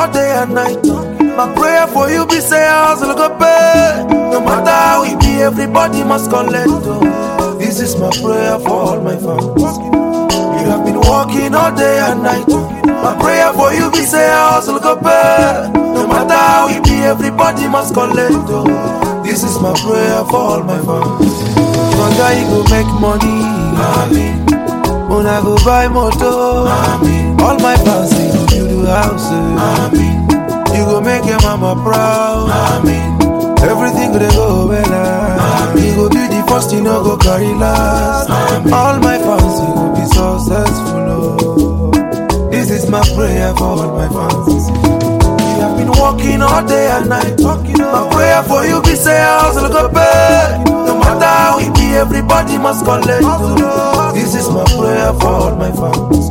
all day and night. My prayer for you be say hustle go pay. No matter how it be, everybody must collect. oh. This is my prayer for all my fans. You have been working all day and night. My prayer for you be say hustle go pay. No matter how it be, everybody must collect. oh. This is my prayer for all my fans. Brother, you go make money. Amen. Una go buy motor. Amen. All my fans say you build a house. Amen. You go make your mama proud. Amen. Everything go dey go well. Amen. You go be the first, you know go carry last. Amen. All my fans, you go be successful. Oh. This is my prayer for all my fans. You have been working all day and night. My prayer for you be say hustle go pay. No matter how it be, everybody must collect. oh. This is my prayer for all my fans.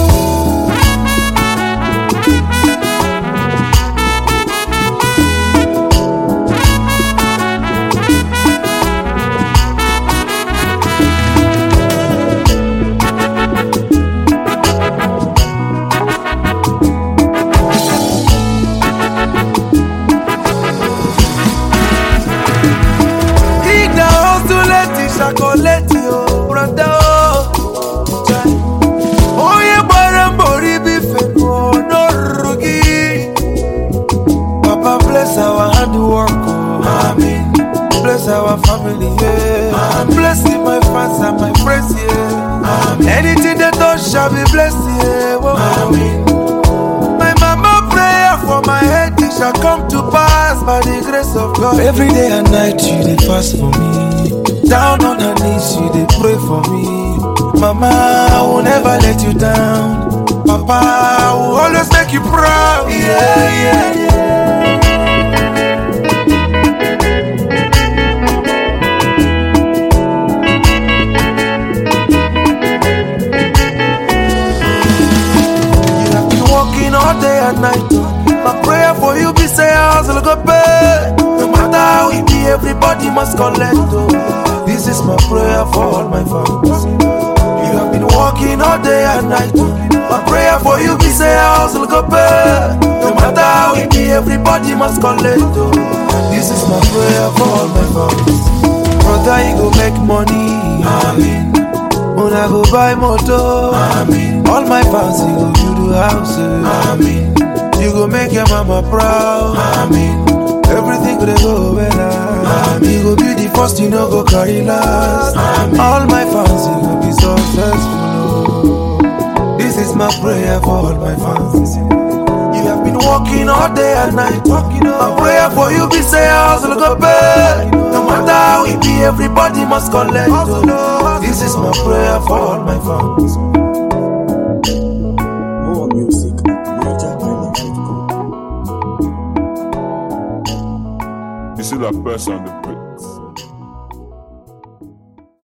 Igna hustuleti shakoleti o brother o. Onye gbara mbọ ribi fenu n'ọrụrụ gị. Papa bless our hard work o. Amen. Bless our family yeah. Amen. Bless my fans and my friends yeah. Amen. Anything they touch shall be blessed yeah. Whoa. Amen. My mama prayer for my head it shall come to pass by the grace of God. Every day and night you dey fast for me. Down on her knees you dey pray for me. Mama, I will never let you down. Papa, I will always make you proud. Yeah, yeah, yeah. You have been working all day and night. My prayer for you be say hustle go pay. No matter how it be, everybody must collect. oh. This is my prayer for all my fans. You have been working all day and night. My prayer for you be say hustle go pay. No matter how it be, everybody must collect. oh. This is my prayer for all my fans. Brother, you go make money. Amen. Una go buy motor. Amen. All my fans, you go build a house. Amen. You go make your mama proud. Amen. Everything go dey go well. Amen. You go be the first, you know go carry last. Amen. All my fans, you go be successful. oh. This is my prayer for all my fans. You have been working all day and night. My prayer for you be say hustle go pay. No matter how it be, everybody must collect. oh. This is my prayer for all my fans. More music at NigerIsland.com. You see that person on the bridge.